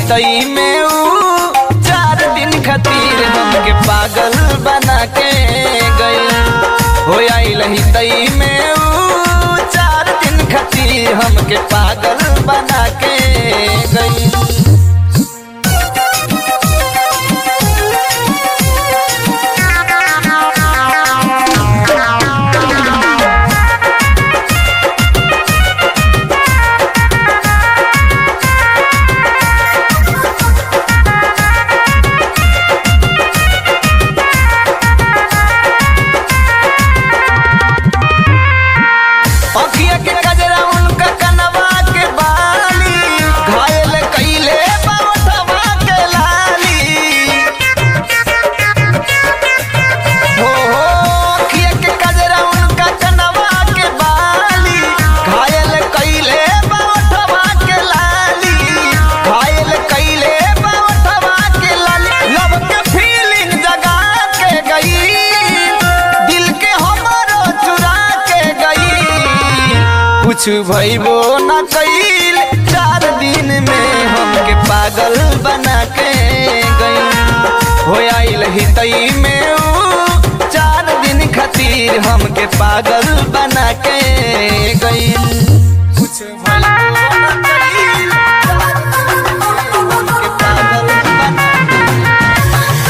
तई में ऊ चार दिन खातिर हमके पागल बना के गई हो आइल तई में ऊ चार दिन खातिर हमके पागल बना के गई अखिया के गजरा उनका कनवा के बाली घायल कइले बावठवा के लाली हो हो अखिया के गजरा उनका कनवा के बाली घायल कइले बावठवा के लाली घायल कइले बावठवा के लाली लब के फीलिंग जगा के गई दिल के हमरो चुरा के गई कुछ भइबो न कइल चार दिन में हमके पागल बना के गई हो आइल तई में ऊ चार दिन खातिर हमके पागल बना के गई कुछ भइबो न कइल, हमके पागल बना के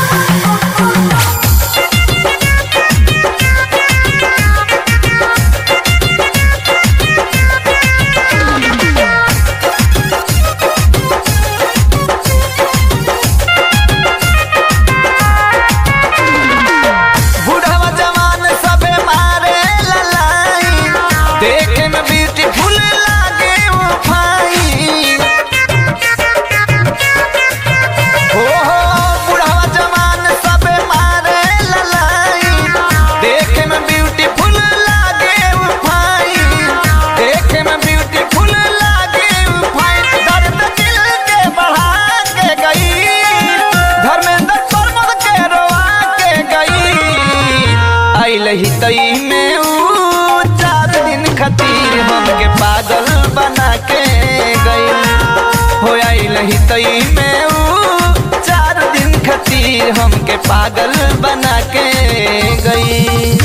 बुढ़वा जवान सबे मारे ललाई देखे में ब्यूटीफुल लागे वो फाइन हो हो बुढ़वा जवान सबे मारे ललाई देखे में ब्यूटीफुल लागे वो फाइन देखे में ब्यूटीफुल लागे वो फाइन दर्द दिल के बढ़ा के गई धर्मेंद्र प्रमोद के रोआ के गई आइल तई में ऊ चार दिन खातिर हमके पागल बना के गई हो आइल तई में ऊ चार दिन खातिर हमके पागल बना के गई